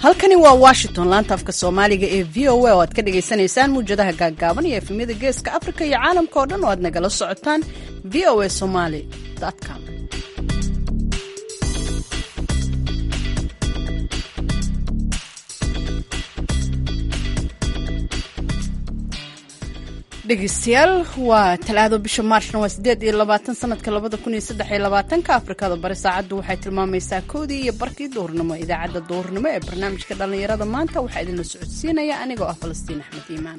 halkani waa washington laanta afka soomaaliga ee v o a oo aad ka dhagaysanaysaan muwjadaha gaaggaaban iyo efemyada geeska afrika iyo caalamka oo dhan oo aad nagala socotaan v o a somaly com dhegeystayaal waa talaado bisha maarshna waa sideed iyo labaatan sanadka labada kun iyo saddex iyo labaatanka afrikada bari saacaddu waxay tilmaamaysaa koodii iyo barkii duhurnimo idaacadda duhurnimo ee barnaamijka dhallinyarada maanta waxaa idinla socodsiinaya anigoo ah falastiin axmed iimaan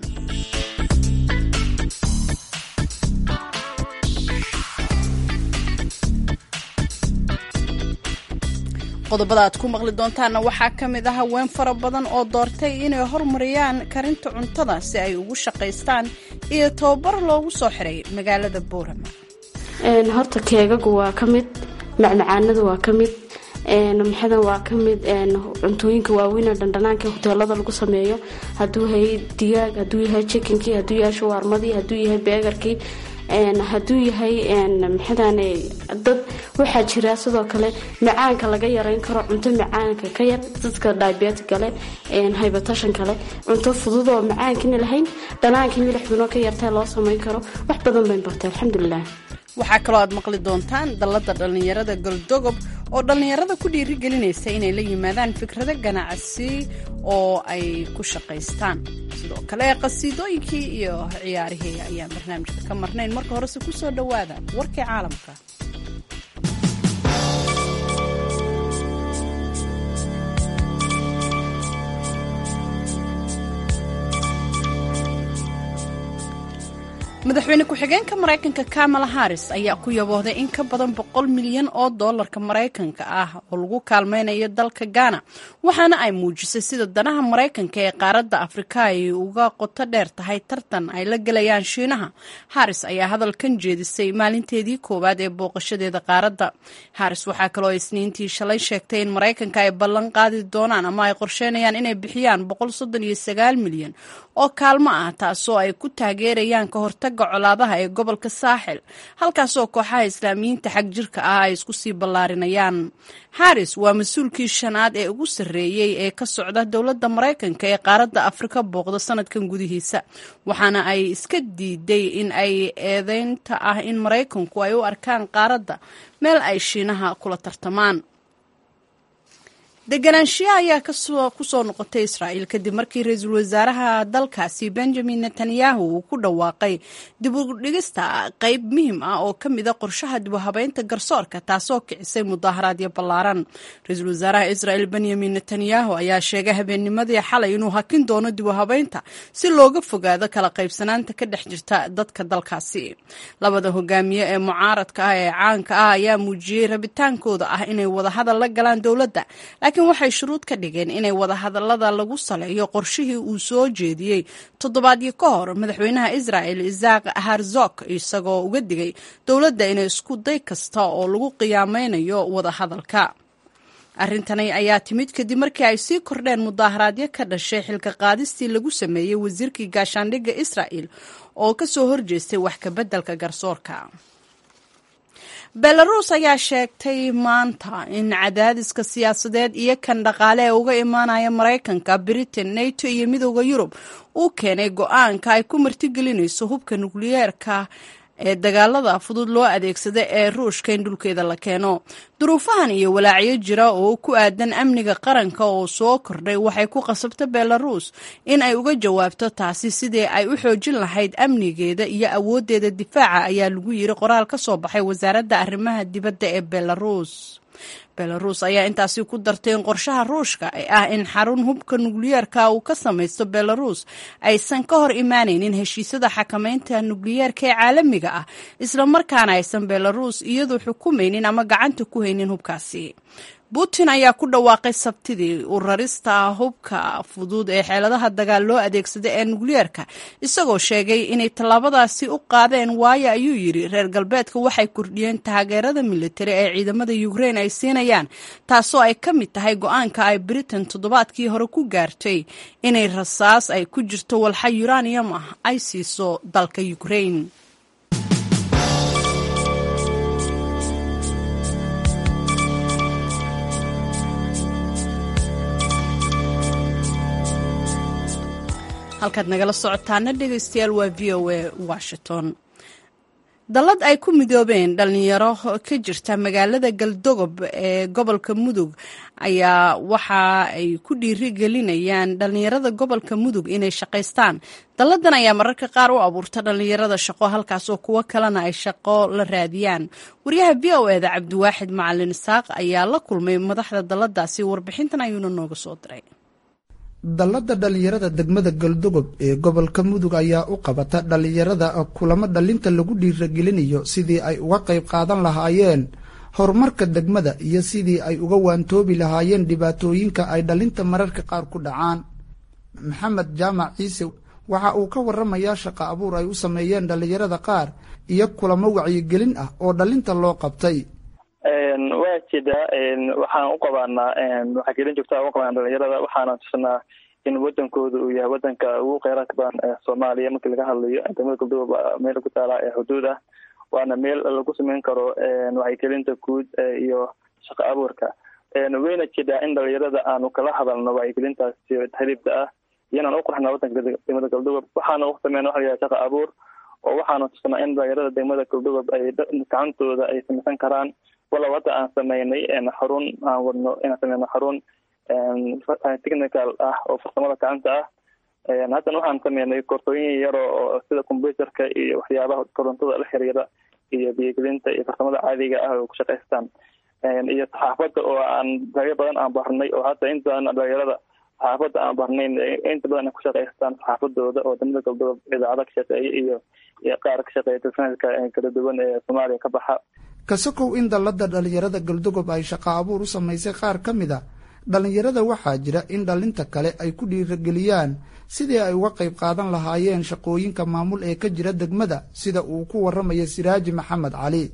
qodobada aad ku maqli doontaanna waxaa ka mid ah haween fara badan oo doortay inay hormariyaan karinta cuntada si ay ugu shaqaystaan iyo tababar loogu soo xiray magaalada boorama horta keegagu waa ka mid macmacaanada waa ka mid maxadan waa ka mid cuntooyinka waaweyn dhandhanaanka hoteelada lagu sameeyo haduu yahay digaag haduu yahay jikinkii haduu yahay shawaarmadii haduu yahay beegarkii hadduu yahay maxadan dad waxaa jira sidoo kale macaanka laga yareyn karo cunto macaanka ka yar dadka diabetic kale hybatashan kale cunto fudud oo macaankina lahayn dhanaanka milixduna ka yartee loo sameyn karo wax badan bayn bartay alxamdulilah waxaa kaloo aad maqli doontaan dallada dhallinyarada goldogob oo dhallinyarada ku dhiirigelinaysa inay la yimaadaan fikrado ganacsi oo ay ku shaqaystaan sidoo kale qasiidooyinkii iyo ciyaarihii ayaan barnaamijka ka marnayn marka horese ku soo dhowaada warkii caalamka madaxweyne ku-xigeenka maraykanka kamala harris ayaa ku yaboohday in ka badan boqol milyan oo doolarka maraykanka ah oo lagu kaalmaynayo dalka ghana waxaana ay muujisay sida danaha maraykanka ee qaaradda afrika ay uga qoto dheer tahay tartan ay la gelayaan shiinaha harris ayaa hadalkan jeedisay maalinteedii koowaad ee booqashadeeda qaaradda harris waxaa kaloo isniintii shalay sheegtay in maraykanka ay ballan qaadi doonaan ama ay qorsheynayaan inay bixiyaan boqol soddon iyo sagaal milyan oo kaalmo ah taasoo ay ku taageerayaan ka hortaga colaadaha ee gobolka saaxil halkaasoo kooxaha islaamiyiinta xag jirka ah ay isku sii ballaarinayaan harris waa mas-uulkii shanaad ee ugu sarreeyey ee ka socda dowladda maraykanka ee qaaradda afrika booqda sanadkan gudihiisa waxaana ay iska diiday in ay eedeynta ah in maraykanku ay u arkaan qaaradda meel ay shiinaha kula tartamaan deganaanshiyaha ayaa ku soo noqotay israa'iil kadib markii ra-iisul wasaaraha dalkaasi benjamin netanyahu uu ku dhawaaqay dib u dhigista qeyb muhiim ah oo ka mida qorshaha dib u habeynta garsoorka taasoo kicisay mudaaharaadyo ballaaran ra-iisul wasaaraha israa'iil benyamin netanyahu ayaa sheegay habeennimadii xalay inuu hakin doono dib u habeynta si looga fogaado kala qaybsanaanta ka dhex jirta dadka dalkaasi labada hogaamiye ee mucaaradka ah ee caanka ah ayaa muujiyey rabitaankooda ah inay wadahadal la galaan dowladda laakiin waxay shuruud ka dhigeen inay wadahadallada lagu saleeyo qorshihii uu soo jeediyey toddobaadyo ka hor madaxweynaha israa'el isaaq harzog isagoo uga digay dowladda inay isku day kasta oo lagu qiyaameynayo wadahadalka arrintani ayaa timid kadib markii ay sii kordheen mudaaharaadyo ka dhashay xilka qaadistii lagu sameeyey wasiirkii gaashaandhigga israa'el oo ka soo horjeestay wax kabeddelka garsoorka belarus ayaa sheegtay maanta in cadaadiska siyaasadeed iyo kan dhaqaale ee uga imaanaya maraykanka britain nato iyo midooda yurub uu keenay go-aanka ay ku martigelinayso hubka nukliyeerka ee dagaalada fudud loo adeegsada ee ruushka in dhulkeeda la keeno duruufahan iyo walaacyo jira oo ku aadan amniga qaranka oo soo kordhay waxay ku qasabta belarus in ay uga jawaabto taasi sidii ay u xoojin lahayd amnigeeda iyo awooddeeda difaaca ayaa lagu yiri qoraal ka soo baxay wasaaradda arrimaha dibadda ee belarus belarus ayaa intaasi ku dartay in qorshaha ruushka ee ah in xarun hubka nukliyeerka uu ka samaysto belarus aysan ka hor imaanaynin heshiisyada xakameynta nukliyeerka ee caalamiga ah islamarkaana aysan belarus iyadu xukumaynin ama gacanta ku haynin hubkaasi putin ayaa ku dhawaaqay sabtidii u rarista hubka fudud ee xeeladaha dagaal loo adeegsada ee nukliyeerka isagoo sheegay inay tallaabadaasi u qaadeen waayo ayuu yidhi reer galbeedka waxay kordhiyeen taageerada militari ee ciidamada ukrein ay siinayaan taasoo ay ka mid tahay go-aanka ay britain toddobaadkii hore ku gaartay inay rasaas ay ku jirto walxa uranium ah ay siiso dalka ukrein halkaad nagala socotaana dhegaystayaal waa v o a washington dallad ay ku midoobeen dhalinyaro ka jirta magaalada galdogob ee gobolka mudug ayaa waxa ay ku dhiirigelinayaan dhalinyarada gobolka mudug inay shaqaystaan dalladan ayaa mararka qaar u abuurta dhalinyarada shaqo halkaas oo kuwo kalena ay shaqo la raadiyaan wariyaha v o eda cabdiwaaxid macalin isaaq ayaa la kulmay madaxda dalladaasi warbixintan ayuuna nooga soo diray dallada dhalinyarada degmada galdogob ee gobolka mudug ayaa u qabata dhalinyarada kulamo dhalinta lagu dhiiragelinayo sidii ay uga qayb qaadan lahaayeen horumarka degmada iyo sidii ay uga waantoobi lahaayeen dhibaatooyinka ay dhalinta mararka qaar ku dhacaan maxamed jaamac ciise waxa uu ka waramayaa shaqa abuur ay u sameeyeen dhalinyarada qaar iyo kulamo wacyigelin ah oo dhalinta loo qabtay waa jidaa waxaan u qabaanaa wacyigelin joogtaa uga qabaana dhalinyarada waxaana tusanaa in wadankooda uu yahay wadanka ugu kheyraadka badan ee soomaaliya markii laga hadlayo degmada galdogob meel ku taala ee xuduud ah waana meel lagu sameyn karo wacyigelinta guud iyo shaqo abuurka wayna jidaa in dhalinyarada aanu kala hadalno wacyigelintaasi hariibka ah iyanaan u qurxna wadanka degmada galdogob waxaana u sameyna waxa layahay shaqa abuur oo waxaanu tusanaa in dhalinyarada degmada galdogob ay gacantooda ay samaysan karaan walow hadda aan sameynay xarun aan wadno inaan sameyno xarun technical ah oo farsamada gacanta ah haddana waxaan sameynay koorsooyin yaro oo sida computerka iyo waxyaabaha korontada la xiriira iyo biyogelinta iyo farsamada caadiga ah oo ku shaqaystaan iyo saxaafadda oo aan dagyo badan aan barnay oo hadda inta badan dhalinyarada saxaafadda aan barnayn inta badan ay ku shaqaystaan saxaafadooda oo degmada galdogob idaacada ka shaqeeya iyo iyo qaar ka shaqeeya telefishinka kala duwan ee soomaaliya ka baxa kasakow in dallada dhalinyarada galdogob ay shaqa abuur u samaysay qaar ka mid a dhalinyarada waxaa jira in dhalinta kale ay ku dhiirageliyaan sidii ay uga qayb qaadan lahaayeen shaqooyinka maamul ee ka jira degmada sida uu ku waramayo siraaji maxamed cali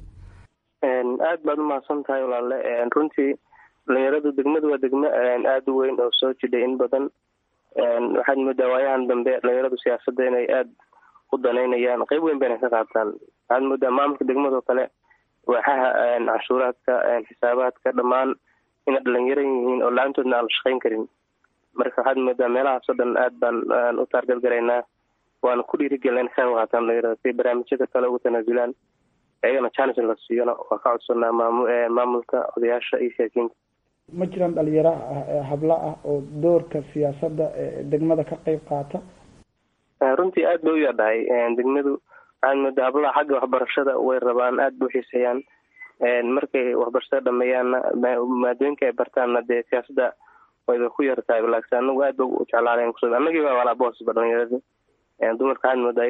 aad baad umahadsan tahay walaale runtii dhalinyaradu degmadu waa degmo aada u weyn oo soo jidhay in badan waxaad moodaa waayahan dambe dhalinyaradu siyaasadda inay aada u danaynayaan qeyb weyn bayna ka qaataan waxaad moodaa maamulka degmadoo kale waaxaha canshuuraadka xisaabaadka dhammaan inay dhalinyaro yihiin oo la-aantoodna aan la shaqayn karin marka waxaad moodaa meelahaas oo dhan aad baan u taargadgaraynaa waana ku dhiirigelina in ka qayb qaataan dhalinyarada si barnaamijyada kale ugu tanaasulaan iyagana challenge la siiyona waa ka codsanaa maam maamulka odayaasha iyo siyaasiyiinta ma jiraan dhalinyaro habla ah oo doorka siyaasadda degmada ka qayb qaata runtii aad bay u yaadhahay degmadu waxaad moodaa hablaha xagga waxbarashada way rabaan aad bay uxiiseeyaan markay waxbarashada dhameeyaanna maadooyinka ay bartaanna dee siyaasadda wayba ku yartahay laakiin anagu aad ba u jeclaalen kus annagiiba walaa boosba dhalinyaradi dumarka waxaad moodaa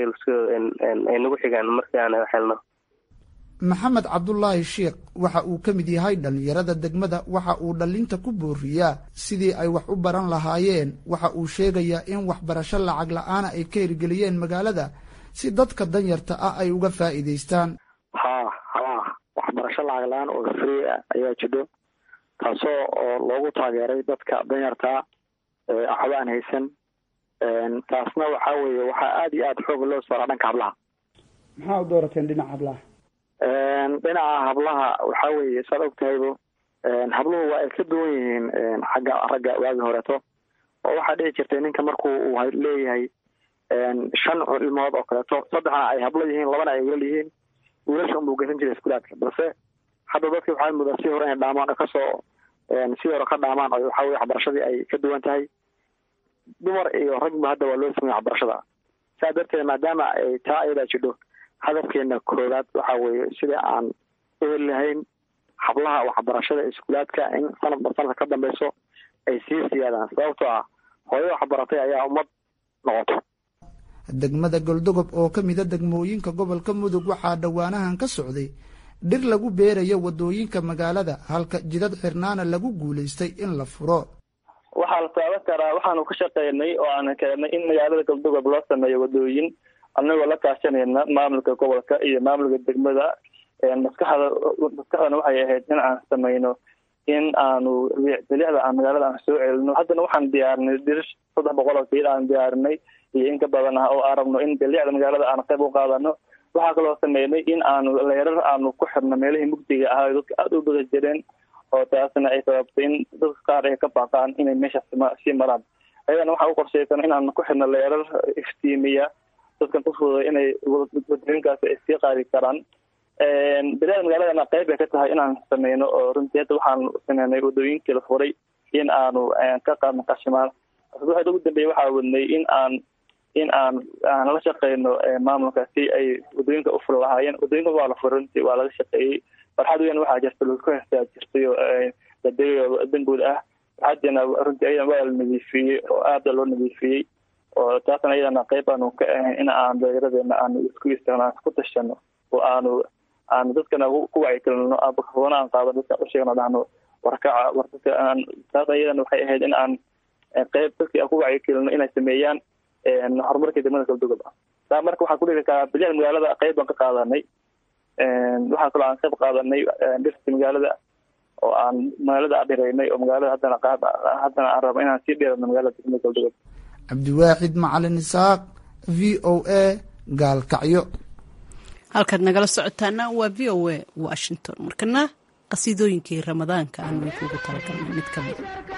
ay nagu xigaan markii aan helno maxamed cabdulaahi sheikh waxa uu ka mid yahay dhalinyarada degmada waxa uu dhalinta ku booriyaa sidii ay wax u baran lahaayeen waxa uu sheegayaa in waxbarasho lacag la-aana ay ka hirgeliyeen magaalada si dadka danyarta ah ay uga faa'iidaystaan ha ha waxbarasho lacag la-aan oo free ah ayaa jidho taasoo oo loogu taageeray dadka danyartaa waxba aan haysan taasna waxaa weeye waxaa aada iyo aada xooga loo saaraa dhanka hablaha maxaa u doorateen dhinaca hablaha dhinaca hablaha waxaa weeye saad og tahaybo habluhu waa ay ka duwan yihiin xagga ragga waagi horeeto oo waxaa dhici jirtay ninka markuu uu leeyahay shan ilmood oo kaleeto saddexna ay hablo yihiin labana ay wiilal yihiin wiilasha unbuu gesan jiray iskuulaadka balse hadda dadki waxaa mudaa si hore inay dhaamaan kasoo si hore ka dhaamaan oo waxaa weye waxbarashadii ay ka duwan tahay dumar iyo ragba hadda waa loo samey waxbarashada saa darteed maadaama ay taa ayadaa jidho hadafkeena koowaad waxaa weeye sida aan u heli lahayn hablaha waxbarashada iskuulaadka in sanadba sanadka ka dambeyso ay sii siyaadaan sababtoo ah hooyo waxbaratay ayaa ummad noqoto degmada goldogob oo ka mida degmooyinka gobolka mudug waxaa dhowaanahan ka socday dhir lagu beerayo wadooyinka magaalada halka jidad xirnaana lagu guulaystay in la furo waxaa la taaban karaa waxaanu ka shaqeynay oo aan keenay in magaalada galdogob loo sameeyo wadooyin anagoo la kaashanayna maamulka gobolka iyo maamulka degmada maskaxda maskaxdana waxay ahayd in aan sameyno in aanu bilicda aan magaalada aan soo celino haddana waxaan diyaarinay dir saddex boqol oo fiil aan diyaarinay iyo in ka badan ah oo aan rabno in bilicda magaalada aan qayb u qaadano waxaa kaloo sameynay in aanu leerar aanu ku xirno meelihii mugdiga ahaa dadka aada u bada jireen oo taasna ay sababtay in dadka qaar ay ka baaqaan inay meeshaas sii maraan ayadana waxaa u qorshaysan inaan ku xidhno leerar iftiimiya dadkan ku fududay inay wadooyinkaasi ay sii qaadi karaan bilaada magaaladana qayb bay ka tahay inaan sameyno oo runtii hadda waxaan sameynay wadooyinkii la furay in aanu ka qaadno qashimaan asbuuxda ugu dambeeyay waxaa wadnay in aan in aan aan la shaqeyno maamulka si ay wadooyinka u furi lahaayeen wadooyinka waa la furay runtii waa laga shaqeeyey farxad weyn waxaa jirta lagu heestaa jirtay oo dadeeyo danguud ah farxadina runtii ayadana waa la nadiifiyey oo aada loo nadiifiyey oo taasna ayadana qayb aanu ka ahayn in aan dhallinyaradeena aanu isku istaagno aan isku tashano oo aanu aanu dadkana ku wacyigelino foona aan qaado dadka usheegno dhahno warkaca war dadka aan taas ayadana waxay ahayd in aan qayb dadkii aan ku wacyigelino inay sameeyaan horumarka degmada galdugob ah taa marka waxaan kudhigi karaa bilaha magaalada qayb baan ka qaadanay waxaa kaloo aan qayb qaadanay dhirta magaalada oo aan magaalada adhiraynay oo magaalada haddana qaab haddana aan rabo inaan sii dheerano magaalada degmada galdugob cabdiwaaxid macalin isaaq v o a gaalkacyo halkaad nagala socotaana waa v o a washington markana qasiidooyinkii ramadaanka aan kuugu talagalnay mid ka mid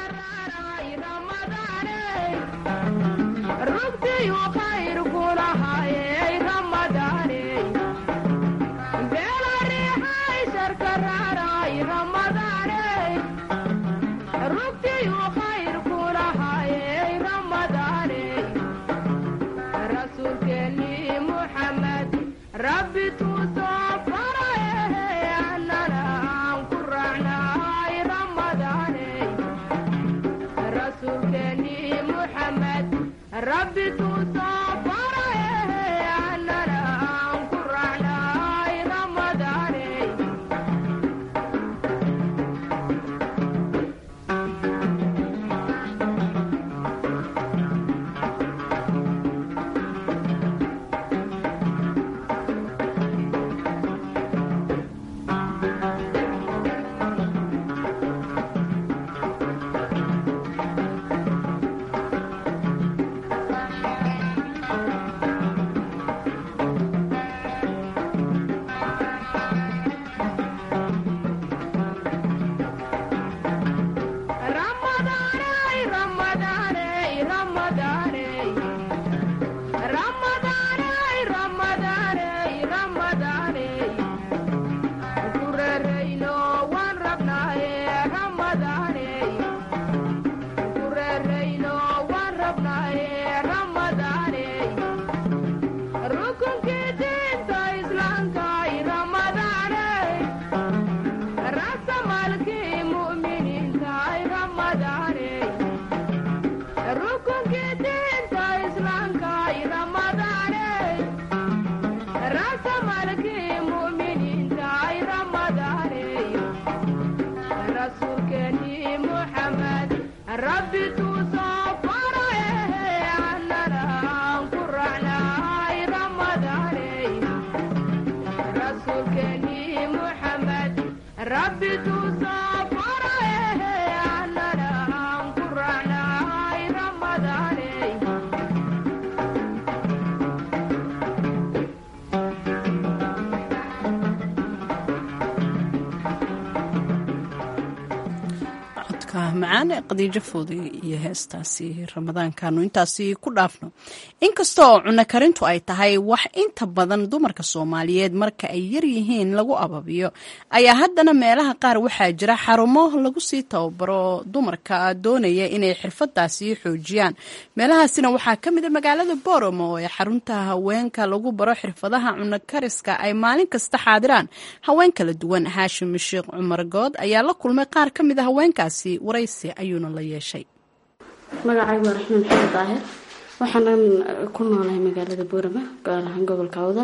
macaan ee qadiijo fooday iyo heestaasi ramadaankaanu intaasi ku dhaafno inkasta oo cunno karintu ay tahay wax inta badan dumarka soomaaliyeed marka ay yaryihiin lagu ababiyo ayaa haddana meelaha qaar waxaa jira xarumo lagu sii tababaro dumarka doonaya inay xirfadaasi xoojiyaan meelahaasina waxaa ka mid a magaalada boromo oo ee xarunta haweenka lagu baro xirfadaha cunno kariska ay maalin kasta xaadiraan haween kala duwan haashim sheekh cumar good ayaa la kulmay qaar ka mid a haweenkaasi waraysi ayuuna la yeeshay magacaygu waa raxmaan maxamed daahir waxaanan ku noolahay magaalada boorama gaar ahaan gobolka awdan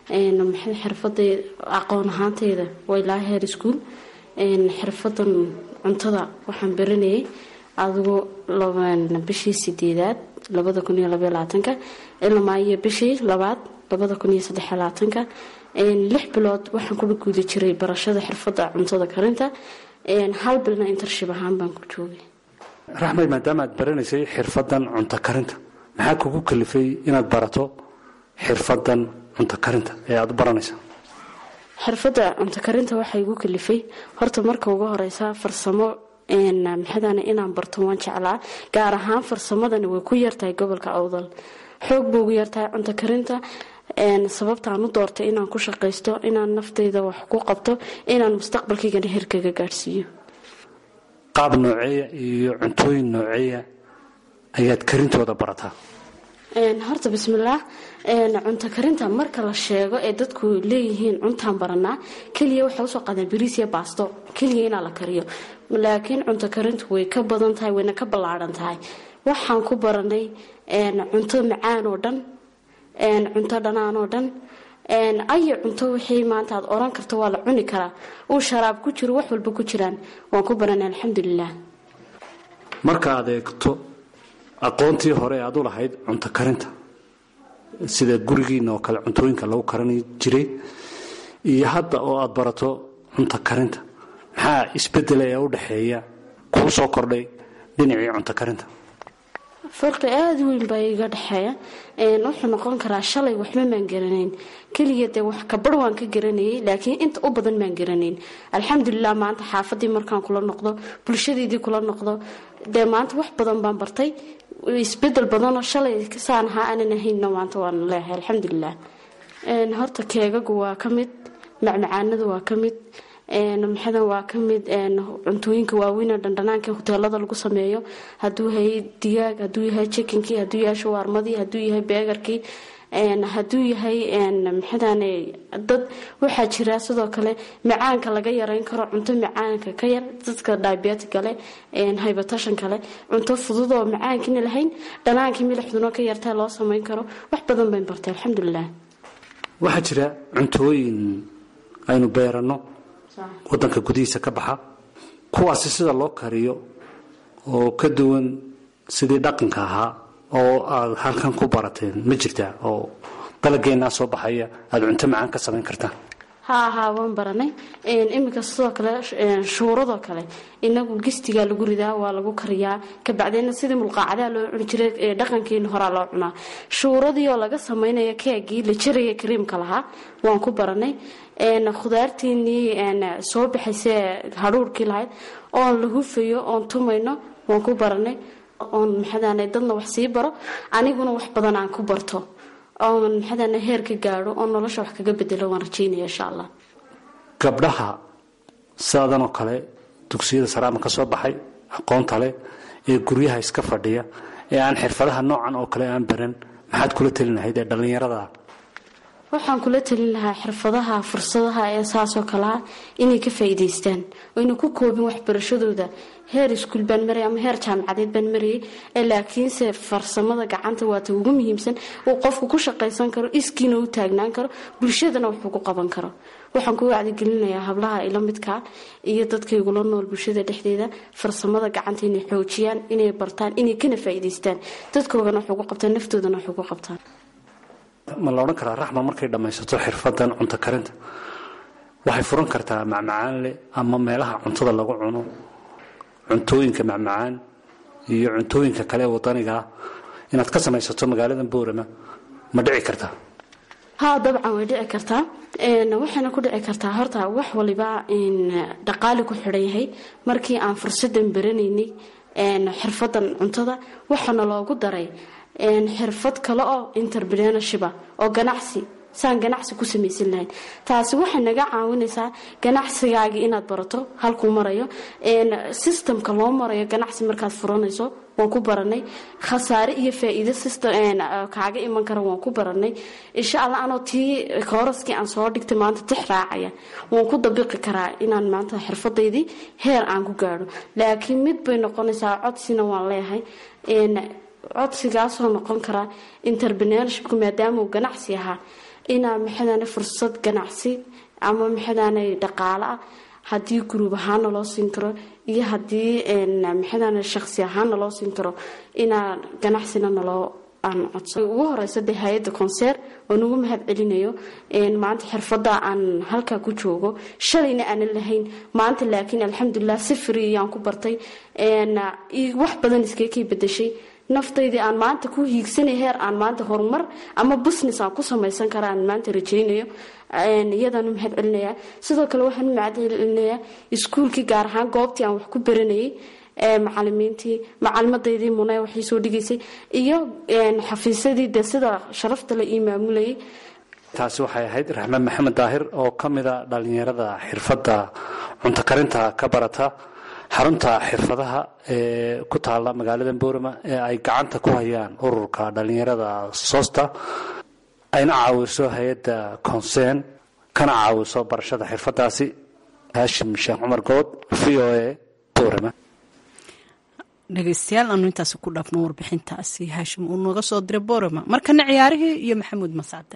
xirfada aqoon ahaanteyda waa ilaa heer iskuol xirfadan cuntada waxaan baranayay adigu bishii sideedaad labada kun iyo labaiyo labaatanka ilaa iyo bishii labaad labada kun iyo saddex labaatanka lix bilood waxaan kula guuda jiray barashada xirfada cuntada karinta hal bilna intershib ahaan baan ku joogay raxmed maadaama aad baranaysay xirfadan cunto karinta maxaa kugu kalifay inaad barato xirfadan cunto karinta ee aada u baranaysa xirfadda cunto karinta waxaa igu kalifay horta marka ugu horeysa farsamo maxadana inaan barto waan jeclaa gaar ahaan farsamadani way ku yartahay gobolka awdal xoog buu ugu yartahay cunto karinta sababtaan u doortay inaan ku shaqaysto inaan naftayda wax ku qabto inaan mustaqbalkaygana herkaga gaadhsiiyo qaab nooceeya iyo cuntooyin nooceeya ayaad karintooda barataa horta bismillaah cunto karinta marka la sheego ee dadku leeyihiin cuntaan baranaa keliya waxay usoo qaadeen bariis iyo baasto keliya inaa la kariyo laakiin cunto karintu way ka badan tahay wayna ka ballaadhan tahay waxaan ku baranay cunto macaan oo dhan cunto dhanaan oo dhan ayo cunto wixii maanta aad oran karto waa la cuni karaa uu sharaab ku jiro wax walba ku jiraan waan ku baranay alxamdulilah marka aad eegto aqoontii hore aad u lahayd cunto karinta sida gurigiina oo kale cuntooyinka lagu karan jiray iyo hadda oo aad barato cunto karinta maxaa isbedela ee u dhexeeya kuu soo kordhay dhinacii cunto karinta farqi aada weyn baa iga dhexeeya wuxuu noqon karaa shalay waxba maan garanayn keliya dee wax kabar waan ka garanayay laakiin inta u badan maan garanayn alxamdulilah maanta xaafadii markaan kula noqdo bulshadeydii kula noqdo dee maanta wax badan baan bartay isbedel badanoo shalay saan ahaa aanan ahaynna maanta waan leehay alxamdulilah horta keegagu waa ka mid macmacaanadu waa ka mid maxadan waa ka mid cuntooyinka waaweyn dhandhanaanka hoteelada lagu sameeyo haduu yahay digaag haduu yahay jikinkii haduu yahay shawaarmadii haduu yahay beegarkii haduu yahay maxadan dad waxaa jira sidoo kale macaanka laga yareyn karo cunto macaanka ka yar dadka diabetikale hybatashan kale cunto fududoo macaankiina lahayn dhanaankii milixduna ka yartaa loo sameyn karo wax badan bayn bartay alxamdulilah waxaa jira cuntooyin aynu beeranno wadanka gudihiisa ka baxa kuwaasi sida loo kariyo oo ka duwan sidii dhaqanka ahaa oo aad halkan ku barateen ma jirtaa oo dalageenaa soo baxaya aada cunto macaan ka samayn kartaan haa haa waan baranay iminka sidoo kale shuuradoo kale inagu gistigaa lagu ridaa waa lagu kariyaa kabacdeena sidii mulqaacadaha loo cuni jiray dhaqankeena horaa loo cunaa shuuradii oo laga samaynayo keegii la jaraya kariimka lahaa waan ku baranay khudaarteenii soo baxaysee hadhuurkii lahayd oon la hufayo oon tumayno waan ku baranay oon maxadan dadna wax sii baro aniguna wax badan aan ku barto oon maxadan heer ka gaadho oo nolosha wax kaga bedelo waan rajaynaya insha allah gabdhaha sidaadan oo kale dugsiyada saraama ka soo baxay aqoonta leh ee guryaha iska fadhiya ee aan xirfadaha noocan oo kale aan baran maxaad kula telin lahayd ee dhallinyarada waxaan kula talin lahaa xirfadaha fursadaha ee saasoo kalea inay ka faa'iidaystaan oyna ku koobin waxbarashadooda heer iskuul baan marayay ama heer jaamacadeed baan marayay ee laakiinse farsamada gacanta waata ugu muhiimsan uu qofku ku shaqaysan karo iskiina u taagnaan karo bulshadana wuxuu ku qaban karo waxaan ku wacdigelinayaa hablaha ila midkaa iyo dadkaygula nool bulshada dhexdeeda farsamada gacanta inay xoojiyaan inay bartaan inay kana faa'iidaystaan dadkoogana waxuu ku qabtaan naftoodana waxuu ku qabtaan ma la odhan karaa raxma markay dhammaysato xirfadan cunto karinta waxay furan kartaa macmacaan leh ama meelaha cuntada lagu cuno cuntooyinka macmacaan iyo cuntooyinka kale ee wadaniga ah inaad ka samaysato magaalada boorama ma dhici kartaa haa dabcan way dhici kartaa waxayna ku dhici kartaa horta wax waliba dhaqaali ku xidhan yahay markii aan fursadan baranaynay xirfadan cuntada waxaana loogu daray xirfad kale oo interpreneurship oo ganacsi saan ganacsi ku samaysan lahayn taasi waxay naga caawinaysaa ganacsigaagii inaad barato halkuu marayo systemka loo marayo ganacsi markaad furanayso waan ku baranay khasaare iyo faa-iido kaaga iman kara waan ku baranay insha allah anoo tii kooraskii aan soo dhigtay maanta tix raacaya waan ku dabiqi karaa inaan maanta xirfadaydii heer aan ku gaadho laakiin mid bay noqonaysaa codsina waan leeyahay codsigaasoo noqon karaa interpreneurshipku maadaama uu ganacsi ahaa inaa maxadane fursad ganacsi ama maxadane dhaqaale ah haddii guruub ahaana loo siin karo iyo haddii maxadane shaqsi ahaana loo siin karo inaa ganacsina naloo aan codso ugu horeysa dee hay-adda konseer oo nagu mahad celinayo maanta xirfada aan halkaa ku joogo shalayna aanan lahayn maanta laakiin alxamdulilah si friyaan ku bartay wax badan iskakay bedeshay naftaydii aan maanta ku hiigsanay heer aan maanta horumar ama business aan ku samaysan kara aan maanta rajaynayo iyadaan u mahad celinayaa sidoo kale waxaan u mahad celinayaa iskuulkii gaar ahaan goobtii aan wax ku baranayay macalimiintii macalimadeydii mune waxay soo dhigaysay iyo xafiisyadii dee sida sharafta la ii maamulayay taasi waxay ahayd raxmed maxamed daahir oo ka mida dhallinyarada xirfadda cunto karinta ka barata xarunta xirfadaha ee ku taala magaalada boorama ee ay gacanta ku hayaan ururka dhallinyarada soosta ayna caawiso hay-adda consern kana caawiso barashada xirfadaasi haashim sheekh cumar good v o a boorama dhegeystayaal aanu intaasi ku dhaafno warbixintaasi haashim uu nooga soo diray boorama markana ciyaarihii iyo maxamuud mascade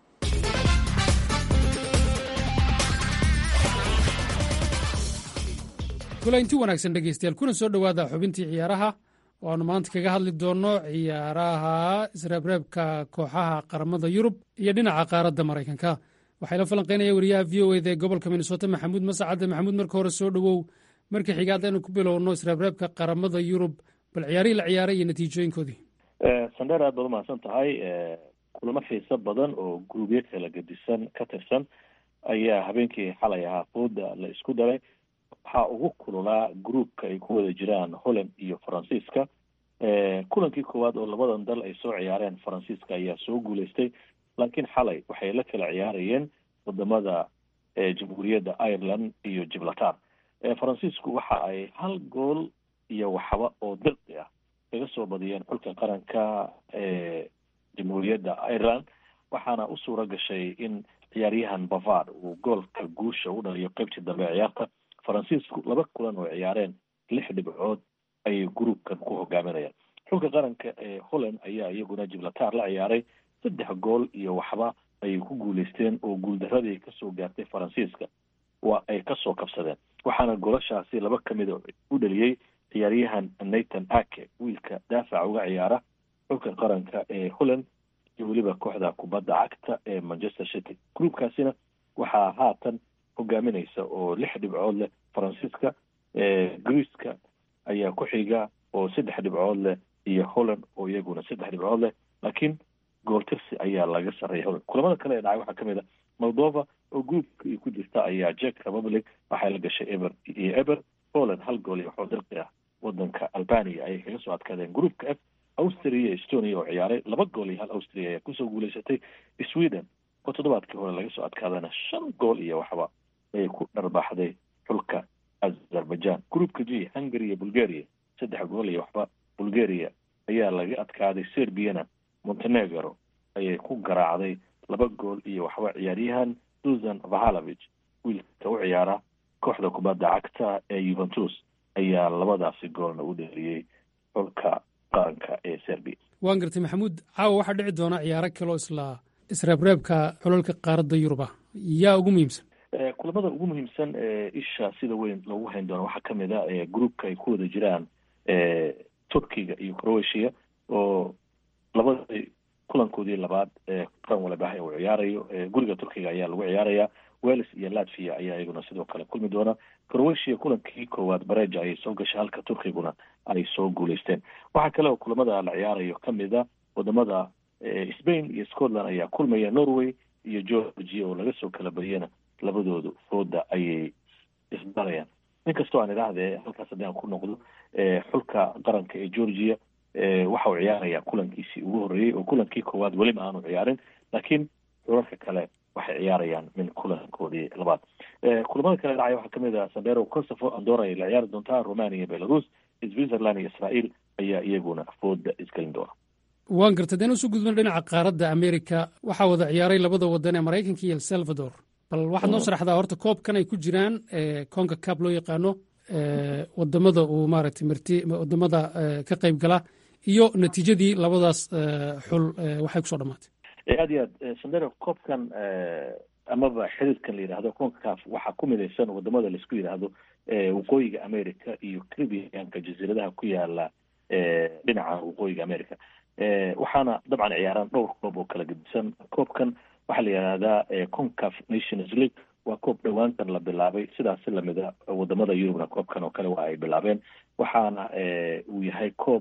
kulaynti wanaagsan dhegeystayaal kuna soo dhowaada xubintii ciyaaraha oo aanu maanta kaga hadli doonno ciyaaraha isreebreebka kooxaha qaramada yurub iyo dhinaca qaaradda maraykanka waxaa la falanqeynaya wariyaha v o eda ee gobolka minnesota maxamuud mascade maxamuud marka hore soo dhowow markii xigaad aynu ku bilowno isreebreebka qaramada yurub bal ciyaarihii la ciyaaray iyo natiijooyinkoodii sandheer aad baad umahadsan tahay kulamo xiiso badan oo guruubyo kala gedisan ka tirsan ayaa habeenkii xalay ahaa fooda la isku daray waxaa ugu kululaa groupka ay ku wada jiraan holland iyo faransiiska kulankii koowaad oo labadan dal ay soo ciyaareen faransiiska ayaa soo guuleystay laakiin xalay waxay la kala ciyaarayeen wadamada jamhuuriyadda ireland iyo gibraltar faransiisku waxa ay hal gool iyo waxba oo dirqi ah kaga soo badiyeen xulka qaranka ee jamhuuriyadda ireland waxaana u suura gashay in ciyaaryahan bavard uu goolka guusha u dhaliyo qeybtii dambe ee ciyaarta faransiisku laba kulan oo ciyaareen lix dhibcood ayay groupkan ku hogaaminayaan xulka qaranka ee holland ayaa iyaguna gibraltar la ciyaaray saddex gool iyo waxba ayay ku guuleysteen oo guuldaradii kasoo gaartay faransiiska waa ay kasoo kabsadeen waxaana golashaasi laba ka mida u dhaliyey ciyaaryahan nathan ake wiilka daafaca uga ciyaara xulka qaranka ee holland iyo weliba kooxda kubadda cagta ee manchester city groupkaasina waxaa haatan hogaaminaysa oo lix dhibcood leh faransiiska greeceka ayaa ku xiga oo saddex dhibcood leh iyo holland oo iyaguna saddex dhibcood leh laakiin gooltirsi ayaa laga sarreeya holland kulamada kale ee dhacay waxaa ka mid a moldova oo groupka ay ku jirta ayaa jek republic waxay la gashay eber iyo eber holland hal gool iyo waxoo dirqi ah wadanka albania ayay kaga soo adkaadeen groupka f austria iyo estonia oo ciyaaray laba gool iyo hal austria ayaa kusoo guuleysatay sweden oo toddobaadkii hore laga soo adkaadana shan gool iyo waxba ayay ku dharbaaxday xulka azerbaijan groupka g hungary iyo bulgaria saddex gool iyo waxba bulgaria ayaa laga adkaaday serbiana montenegro ayay ku garaacday laba gool iyo waxba ciyaaryahan susan vahalovich wiilka u ciyaara kooxda kubadda cagta ee yuventus ayaa labadaasi goolna u dheliyey xulka qaranka ee serbia waan gartay maxamuud caawa waxaa dhici doona ciyaaro kaloo isla isreebreebka xulalka qaaradda yurub ah yaa ugu muhiimsan kulamada ugu muhiimsan ee isha sida weyn loogu hayn doono waxaa kamid a groupka ay ku wada jiraan turkiga iyo croatia oo labadii kulankoodii labaad ee qaran walabahay uu ciyaarayo guriga turkiga ayaa lagu ciyaaraya wales iyo latvia ayaa iyaguna sidoo kale kulmi doona croatia kulankii koowaad bareja ayay soo gashay halka turkiguna ay soo guuleysteen waxaa kale oo kulamada la ciyaarayo kamid a wadamada spain iyo scotland ayaa kulmaya norway iyo georgia oo laga soo kala badiyana labadoodu fooda ayay isbarayaan inkastoo aan idhaahdee halkaas haddii aan ku noqdo xulka qaranka ee georgia waxa uu ciyaarayaa kulankiisii ugu horreeyey oo kulankii koowaad weliba aanu ciyaarin laakiin xulalka kale waxay ciyaarayaan min kulankoodii labaad kulamada kale dhacay waxaa kamid ah sandero kosovo andora ay la ciyaari doontaa romania belarus switzerland iyo israel ayaa iyaguna fooda isgelin doona waan gartay deen usoo gudbana dhinaca qaaradda america waxaa wada ciyaaray labada wadan ee maraykanka iyo el salvador bal waxaad noo sharaxdaa horta koobkan ay ku jiraan conka cab loo yaqaano wadamada uu maaragtay marti wadamada ka qayb gala iyo natiijadii labadaas xul waxay kusoo dhamaatay aad iyo aad sandero koobkan amaba xiriirkan la yidhahdo concaf waxaa ku midaysan wadamada laisku yidhaahdo waqooyiga america iyo caribbeanka jasiiradaha ku yaala dhinaca waqooyiga america waxaana dabcan ciyaaraan dhowr koob oo kala gedisan koobkan waxaa la yidhahdaa concaf nations league waa koob dhowaantan la bilaabay sidaasi lamida wadamada yurubna koobkan oo kale waa ay bilaabeen waxaana uu yahay koob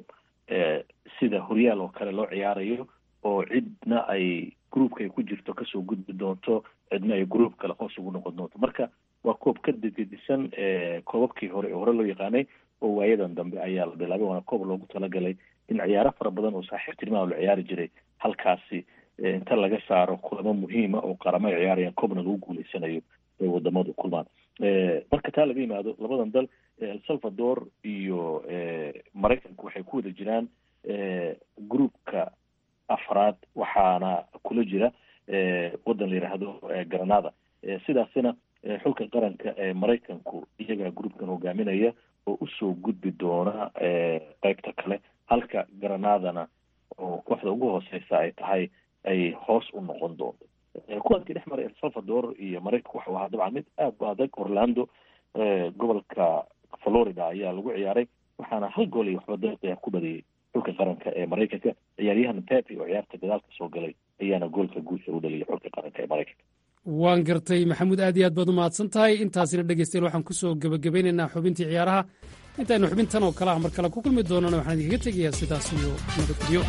sida horyaal oo kale loo ciyaarayo oo cidna ay groupka ay ku jirto kasoo gudbi doonto cidna ay group kale hoos ugu noqon doonto marka waa koob ka degedisan koobabkii hore ee hore loo yaqaanay oo waayadan dambe ayaa la bilaabay waana koob loogu talagalay in ciyaaro fara badan oo saaxiibtinimaha la ciyaari jiray halkaasi inta laga saaro kulamo muhiima oo qaramo ay ciyaarayaan koobna lagu guuleysanayo ay wadamadu kulmaan marka taa laga yimaado labadan dal el salvador iyo maraykanku waxay ku wada jiraan groupka afraad waxaana kula jira waddan la yidhaahdo granada sidaasina xulka qaranka ee maraykanku iyagaa groupkan hogaaminaya oo usoo gudbi doona qeybta kale halka granadana oo kooxda ugu hooseysa ay tahay ay hoos u noqon doonto kulankii dhex maray el salvador iyo maraykanku waxau ahaa dabcan mid aad u adag orlando gobolka florida ayaa lagu ciyaaray waxaana hal gool iyo waxba daqiiqa ku badiyey xulka qaranka ee maraykanka ciyaaryahan pepe oo ciyaarta gadaalka soo galay ayaana goolka guusha u dhaliyay xulka qaranka ee maraykanka waan gartay maxamuud aad iyo aad baad u mahadsan tahay intaasina dhegeystayaal waxaan kusoo gebagabeynaynaa xubintii ciyaaraha intaynu xubintan oo kale ah mar kale ku kulmi doonana waxaan idinkaga tegayaa sidaas iyo nabadgelyo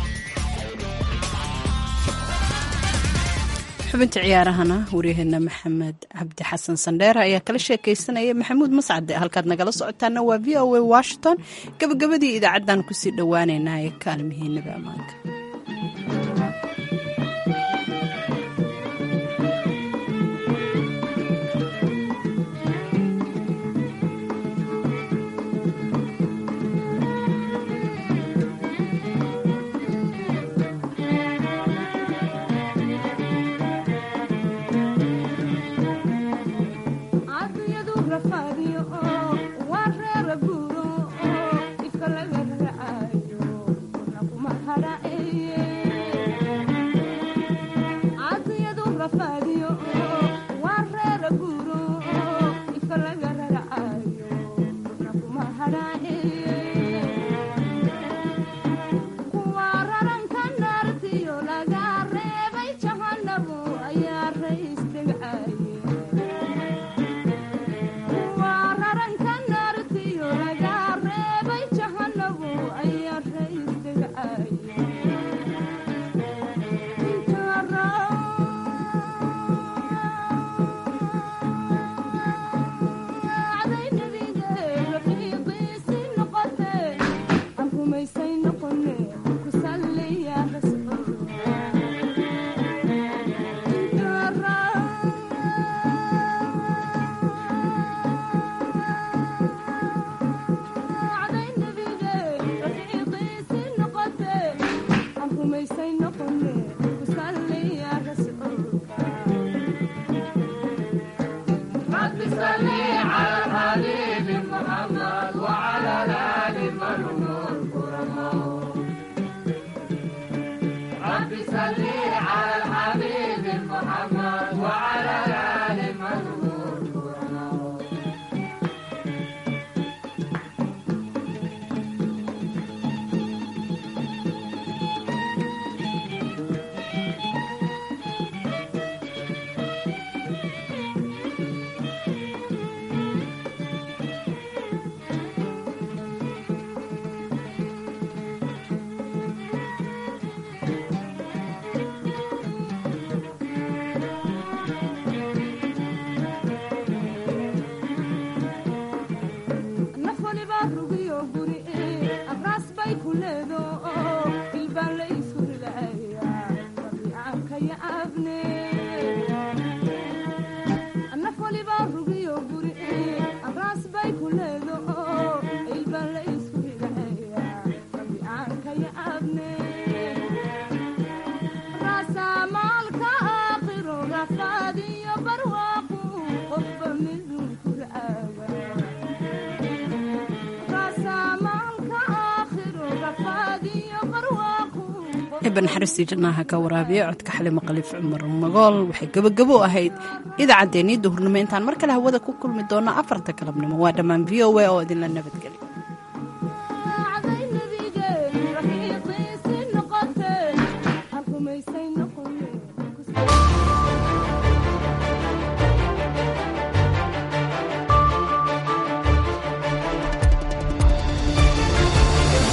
xubinta ciyaarahana waryaheena maxamed cabdi xasan sandheere ayaa kala sheekaysanaya maxamuud mascade halkaad nagala socotaana waa v o a washington gabagabadii idaacaddan kusii dhowaaneynaa ee kaalmihiinaba ammaanka iban xaristii janaaha ka waraabiya codka xalimo khaliif cumar magool waxay gebagabo ahayd idaacaddeenii duhurnimo intaan mar kale hawada ku kulmi doonno afarta galabnimo waa dhammaan v o a oo idinla nabadgelya